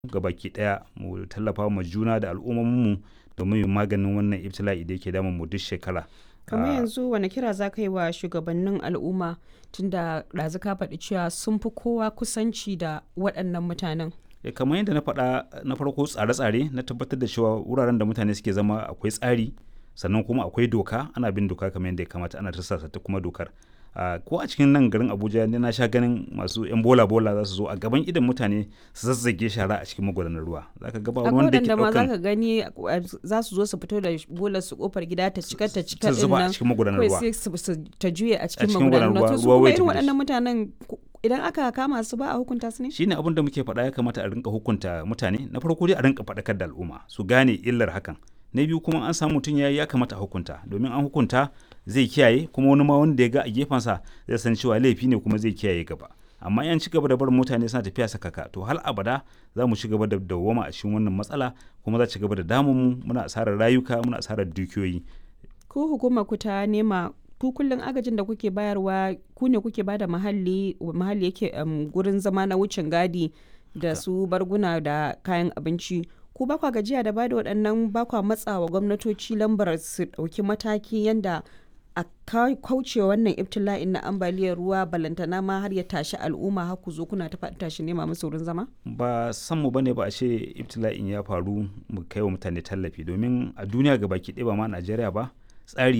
gabaki daya mu tallafa ma juna da al'ummominmu domin mu maganin wannan ibtila'i da yake damun mu duk shekara kamar Ah, yanzu wani kira za ka yi wa shugabannin al'umma tunda ɗazu ka faɗi cewa sun fi kowa kusanci da waɗannan mutanen eh, kamar yadda na faɗa na farko tsare-tsare na tabbatar da cewa wuraren da mutane suke zama akwai tsari sannan kuma akwai doka ana bin doka kamar yadda ya kamata ana tarsasa ta kuma dokar Ah, ko a cikin nan garin abuja ne na sha ganin masu yan bola bola za su zo a gaban idan mutane su zazzage shara a cikin magudanar ruwa za ka gaba akwai wanda ke waɗanda ma za ɗaukan ka gani uh, za su zo su fito da bolar su kofar gida ta cika ta cika ta din zuba a nan cikin magudanar kawai ruwa sai su su- ta juye a cikin cikin magudanar magudanar ruwa to su ruwa, kuma ruwa ya irin tafi da waɗannan mutanen ku- idan aka kama su ba a hukunta su ne shine abin da muke faɗa ya kamata a rinka hukunta mutane na farko dai a rinka faɗakar da al'umma su gane illar hakan na biyu kuma an samu mutum ya yi ya kamata a hukunta domin an hukunta zai kiyaye kuma wani ma wanda ya ga a gefensa zai san cewa laifi ne kuma zai kiyaye gaba amma yan ci gaba da barin mutane suna tafiya sakaka to hal abada za mu ci gaba da dawwama a cikin wannan matsala kuma za ci gaba da damun mu muna asarar rayuka muna asarar dukiyoyi ku hukumar ku ta nema ku kullum agajin da kuke bayarwa ku ne kuke bada mahalli mahalli yake um, gurin zama na wucin gadi da su barguna da kayan abinci ku ba kwa gajiya da bada waɗannan ba kwa matsawa gwamnatoci lambar su ɗauki mataki yanda a ka- kauce wannan ibtila'in na ambaliyar ruwa balantana ma har ya tashi al'umma har ku zo kuna ta faɗi tashi nema musu wurin zama ba san mu bane ba a ce ibtila'in ya faru mu kai wa mutane tallafi domin a duniya ga baki ɗaya ba ma Najeriya ba tsari